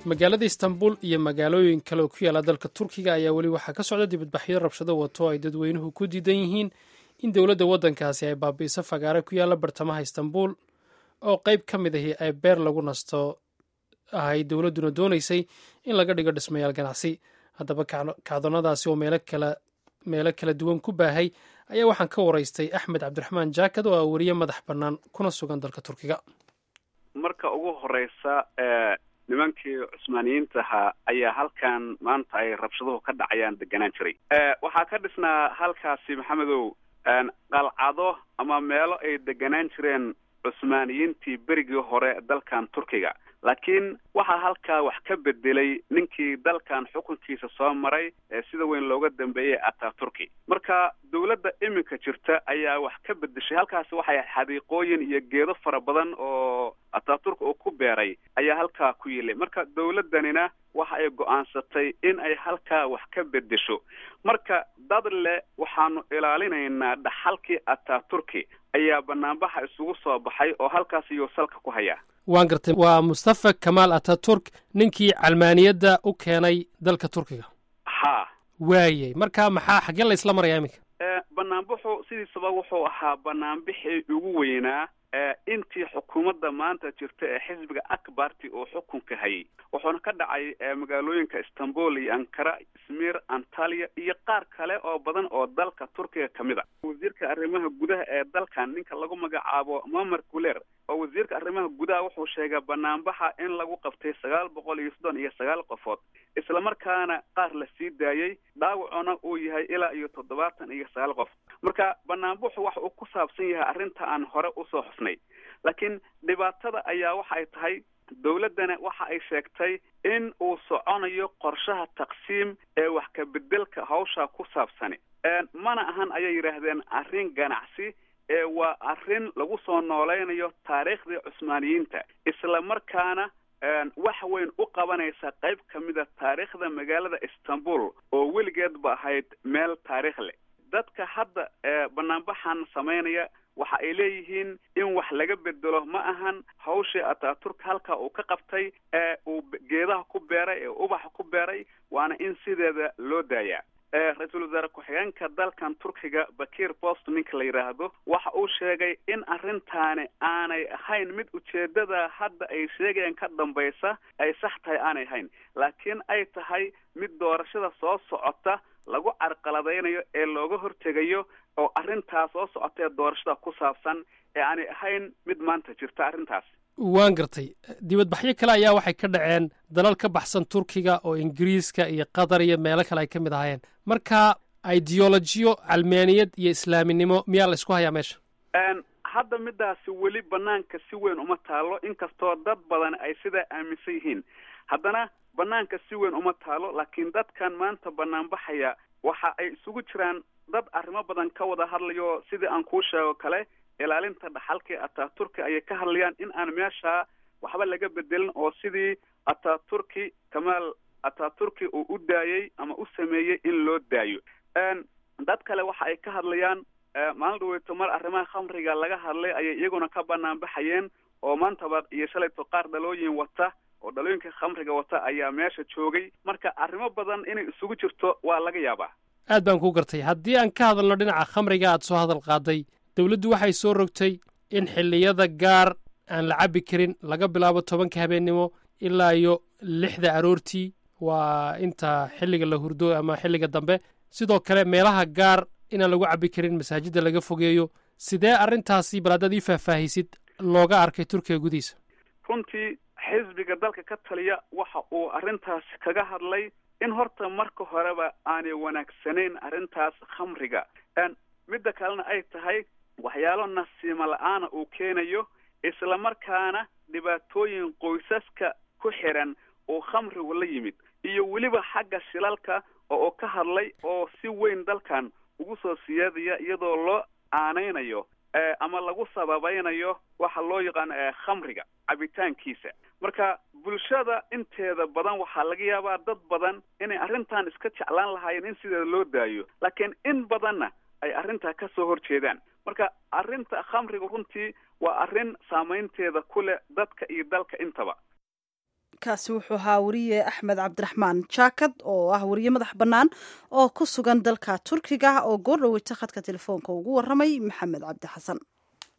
magaalada istanbul iyo magaalooyin kale oo ku yaala dalka turkiga ayaa weli waxaa ka socda dibadbaxyo rabshado wato ay dadweynuhu ku diidan yihiin in dowladda waddankaasi ay baabi'iso fagaare ku yaala bartamaha istanbul oo qayb ka mid ahi ay beer lagu nasto ahay dowladduna doonaysay in laga dhigo dhismayaal ganacsi haddaba kacdonadaasi oo meelo kala duwan ku baahay ayaa waxaan ka waraystay axmed cabdiraxmaan jaakad oo ah weriye madax bannaan kuna sugan dalka turkiga marka ugu horeysa nimankii cusmaaniyiinta ahaa ayaa halkan maanta ay rabshaduhu ka dhacayaan deganaan jiray waxaa ka dhisnaa halkaasi maxamedow qalcado ama meelo ay deganaan jireen cusmaaniyiintii berigii hore dalkan turkiga laakiin waxaa halkaa wax ka bedelay ninkii dalkan xukunkiisa soo maray ee sida weyn looga dambeeyey ataturki marka dawladda iminka jirta ayaa wax ka bedeshay halkaasi waxay xadiiqooyin iyo geedo fara badan oo ataturk uu ku beeray ayaa halkaa ku yilay marka dawladdanina waxa ay go-aansatay in ay halkaa wax ka bedesho marka dad le waxaanu ilaalinaynaa dhaxalkii ataturki ayaa banaanbaxa isugu soo baxay oo halkaas iyuu salka ku hayaa waan gartay waa mustafa kamaal ataturk ninkii calmaaniyadda u keenay dalka turkiga ha waayey marka maxaa xaggee la isla marayaa iminka banaanbaxu sidiisaba wuxuu ahaa banaanbixii ugu weynaa intii xukuumadda maanta jirta ee xisbiga akbarti oo xukunka hayay wuxuuna ka dhacay magaalooyinka istanbul iyo ankara izmir antaliya iyo qaar kale oo badan oo dalka turkiga ka mid a wasiirka arrimaha gudaha ee dalkan ninka lagu magacaabo mamar guler oo wasiirka arrimaha gudaha wuxuu sheegay banaanbaxa in lagu qabtay sagaal boqol iyo soddon iyo sagaal qofood islamarkaana qaar la sii daayey dhaawacuna uu yahay ilaa iyo toddobaatan iyo sagaal qof marka banaanbaxu waxa uu ku saabsan yahay arrinta aan hore usoo xusnay laakiin dhibaatada ayaa waxay tahay dawladdana waxa ay sheegtay in uu soconayo qorshaha taqsiim ee wax ka bedelka hawsha ku saabsani mana ahan ayay yidhaahdeen arrin ganacsi ee waa arrin lagu soo noolaynayo taariikhdii cusmaaniyiinta isla markaana wax weyn u qabanaysa qayb ka mida taariikhda magaalada istanbul oo weligeedba ahayd meel taariikh leh dadka hadda banaanbaxan samaynaya waxa ay leeyihiin in wax laga bedelo ma ahan hawshii ataturk halka uu ka qabtay ee uu geedaha ku beeray ee ubaxa ku beeray waana in sideeda loo daayaa ra-iisul wasaare ku-xigeenka dalkan turkiga bakir post ninka la yidhaahdo waxa uu sheegay in arrintaani aanay ahayn mid ujeedada hadda ay sheegayaan ka dambaysa ay sax tahay aanay ahayn laakiin ay tahay mid doorashada soo socota lagu carqaladaynayo ee looga hortegayo oo arrintaas soo socotee doorashada ku saabsan ee aanay ahayn mid maanta jirta arrintaas waan gartay dibadbaxyo kale ayaa waxay ka dhaceen dalal ka baxsan turkiga oo ingiriiska iyo qatar iyo meelo kale ay ka mid ahaayeen marka ideolojiyo calmaaniyad iyo islaaminimo miyaa la isku hayaa meesha hadda midaasi weli banaanka si weyn uma taalo inkastoo dad badan ay sidaa aaminsan yihiin haddana banaanka si weyn uma taalo laakiin dadkan maanta banaanbaxaya waxa ay isugu jiraan dad arrimo badan ka wada hadlayo sidii aan kuu sheego kale ilaalinta dhaxalkii ataturki ayay ka hadlayaan in aan meesha waxba laga bedelin oo sidii ataturki kamaal ataturki uu u daayey ama u sameeyey in loo daayo dad kale waxa ay ka hadlayaan maalin dhaweyto mar arrimaha khamriga laga hadlay ayay iyaguna ka banaan baxayeen oo maantaba iyo shalayto qaar dhalooyin wata oo dhalooyinka khamriga wata ayaa meesha joogay marka arrimo badan inay isugu jirto waa laga yaabaa aad baan ku gartay haddii aan ka hadalno dhinaca khamriga aad soo hadal qaaday dowladdu waxay soo rogtay in xilliyada gaar aan la cabbi karin laga bilaabo tobanka habeennimo ilaa iyo lixda aroortii waa inta xilliga la hurdo ama xilliga dambe sidoo kale meelaha gaar inaan lagu cabbi karin masaajidda laga fogeeyo sidee arrintaasi bal haddaad ii faahfaahisid looga arkay turkiga gudihiisa runtii xisbiga dalka ka taliya waxa uu arrintaas kaga hadlay in horta marka horeba aanay wanaagsanayn arrintaas khamriga midda kalena ay tahay waxyaalo nasiimo la-aana uu keenayo isla markaana dhibaatooyin qoysaska ku xiran oo khamrigu la yimid iyo weliba xagga shilalka oo uu ka hadlay oo si weyn dalkan ugu soo siyaadaya iyadoo loo aanaynayo ama lagu sababaynayo waxa loo yaqaano khamriga cabitaankiisa marka bulshada inteeda badan waxaa laga yaabaa dad badan inay arrintan iska jeclaan lahaayeen in sideeda loo daayo laakiin in badanna ay arrintaa ka soo horjeedaan marka arrinta khamriga runtii waa arrin saamaynteeda ku leh dadka iyo dalka intaba kaasi wuxuu ahaa wariye axmed cabdiraxmaan jaakad oo ah wariye madax bannaan oo ku sugan dalka turkiga oo goor dhaweyta khadka telefoonka ugu waramay maxamed cabdi xasan